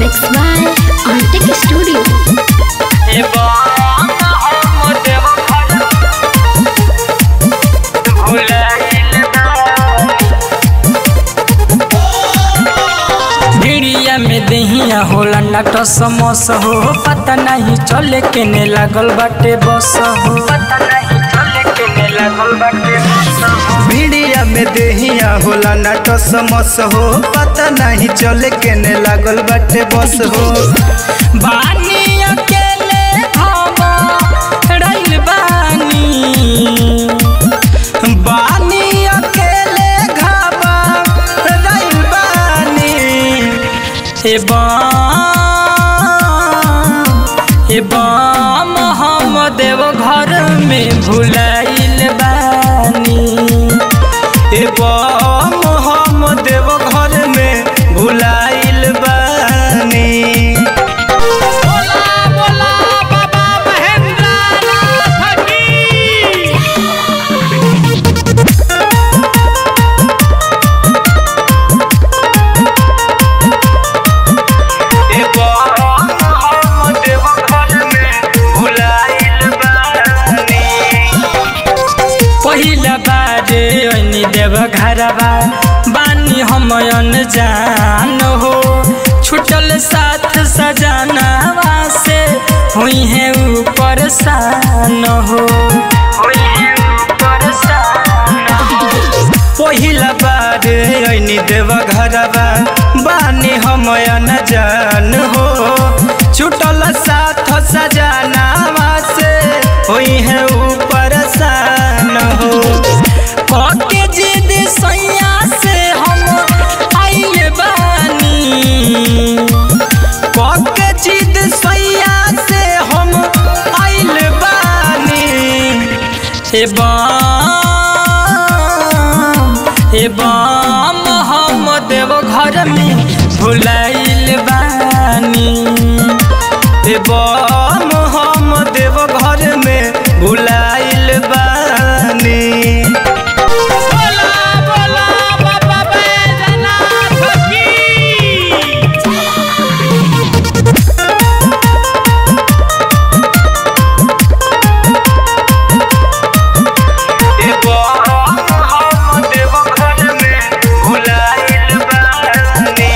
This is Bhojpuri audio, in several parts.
Mixed by Arctic Studio. भिड़िया में दहिया होला नट समोस हो पता नहीं चले केने लागल बाटे बस हो पता नहीं चले केने लागल बाटे बस हो भिड़िया में देहिया होला नाट समस हो पता नहीं चले केने लागल बाटे बस हो बानी अकेले हम रइल बानी बानी अकेले घाबा रइल बानी ए ए बम हम देव घर में भुलाइल बानी ए बम हम देव घर में भुलाइल बानी ए बम हम देव घर में भुलाइल बानी पहिला बारे ऐनी देव घरबा बानी हम जान हो छुटल साथ सजनावा से हुई है ऊपर सान हो हुई है ऊपर सान हो पहिला बार ऐनी देव घरबा बानी हम न जान हो छुटल साथ सजनावा से होई है ऊपर सान हो कके जिद सैया से हम आइल बानी कके जिद सैया से हम आइल बानी ए बम ए बम हम देव घर में भुलाइल बानी ए बम हम देव घर में भुलाइल बानी ए बम हम देव घर में भुलाइल बानी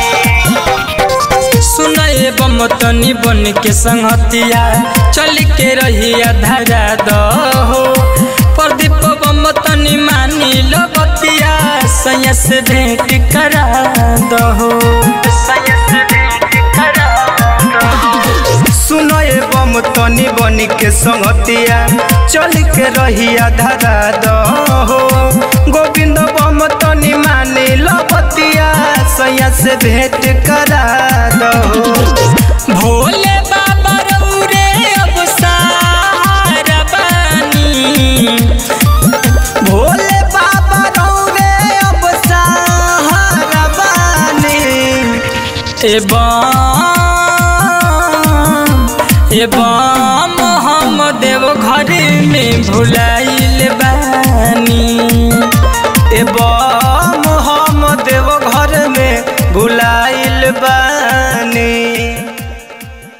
सुनए बम तनी बन के संगतिया चल के रहिया धारा दहो प्रदीप बम तनी मानी लगतिया सैया से भेंट करा दहो सैया से भेंट करा दहो सुनो ए बम तनी बनी के संगतिया चल के रहिया धारा दहो गोविंद बम तनी मानी लपतिया सैया से भेंट करा दहो भोले बाबा रौरे अब सहारा बानी भोले बाबा रौरे अब सहारा बानी ए बम ए बम हम देव घर में भुलाइल बानी